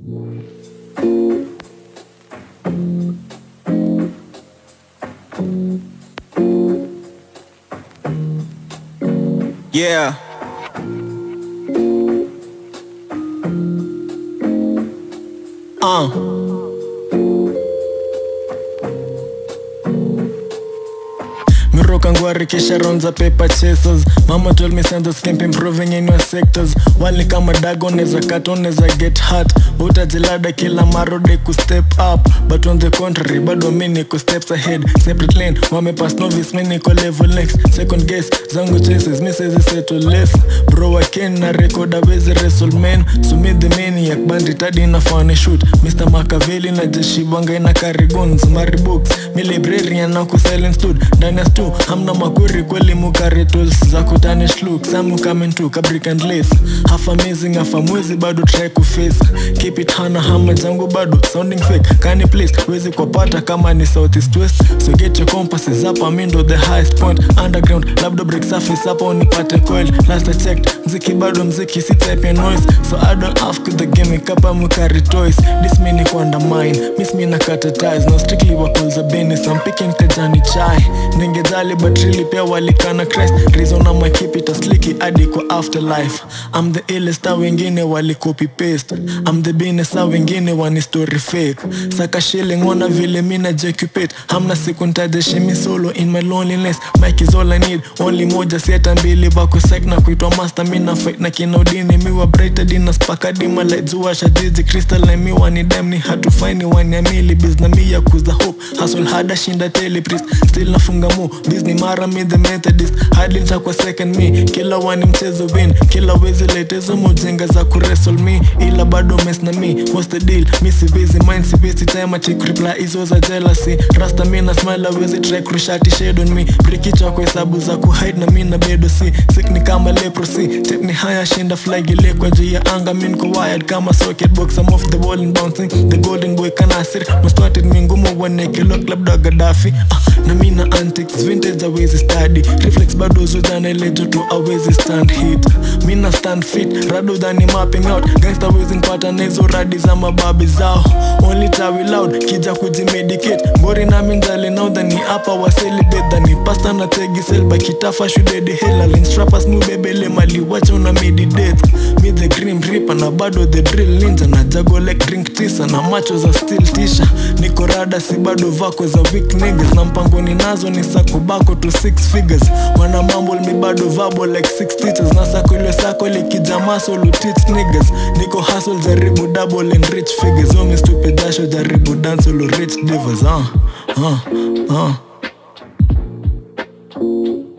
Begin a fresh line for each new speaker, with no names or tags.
Yeah. Uh. Miroka ngwari kisha ronza paper chasers Mama told me send us keep improving in your sectors Wali kama dago neza cut neza get hurt Utajilada kila marode ku step up But on the contrary bado mi niko steps ahead Separate lane wame pass novice mi niko level next Second guess zangu chases mi sezi settle less Bro waken na record awezi wrestle man So me the maniac bandit hadi nafane shoot Mr. Makaveli na jeshi banga ina carry guns Mari books mi librarian na ku silence dude ndani ya stu hamna makuri kweli mukari tools za kutanish look samu coming to kabrick and lace half amazing half amwezi bado try ku face keep it hana hama jangu bado sounding fake kani place wezi kupata kama ni southeast west so get your compasses up I'm into the highest point underground labda break surface hapo unipate coil last I checked mziki bado mziki si type ya noise so I don't ask the game kapa mukari toys this me ni kuandamine miss me na kata ties now strictly wakul za business I'm picking kajani chai ningejali but really pia walikana Christ reason ama keep it a slicky hadi kwa afterlife I'm the illest a wengine wali copy paste I'm the business a wengine wani story fake saka shilling wana vile mina jecupate hamna siku ntaje shimi solo in my loneliness Mike is all I need only moja sieta mbili bako sek na kuitwa master mina fight na kina udini miwa brighter dina spaka dima like zuwa shajiji crystal na mi wani dem ni hatufaini wani amili biz na mi ya kuza hope hustle hada shinda tele priest still nafunga mo Disney mara mi the methodist hadi nitakuwa second me kila wani mchezo win kila wezi letezo mojenga za kuresol me ila bado mess na me what's the deal mi si busy mind si busy time achik reply hizo za jealousy rasta mi na smile awezi try kurushati shade on me brikichwa kwa hesabu za kuhide na mi na bedo si sick ni kama leprosy tip ni haya shinda flag ile kwa juu ya anga mi niko wired kama socket box I'm off the wall and bouncing the golden boy kanasir mastwated mi ngumu waneke lock labda Gaddafi ah, na mi na antics vintage awezi study reflex bado zujana ile joto awezi stand hit mi na stand fit rado dhani mapping out gangsta wezi npata na hizo radi za mababi zao only tawi loud kija kujimedicate ngori na minjali now dhani hapa wa celebrate dhani pasta na tegi selba kitafa shudedi helalin strappers mubebele mali wacha una meditate mi the grim reaper na bado the drill ninja na jago like drink tisa na macho za still tisha niko rada si bado vako za weak niggas na mpangoni nazo ni sakubako to six figures wana mambo mi bado vabo like six teachers na sako ile sako likijama solo teach niggas niko hustle jaribu double and rich figures omi stupid dasho jaribu dance solo rich divas uh, uh, uh.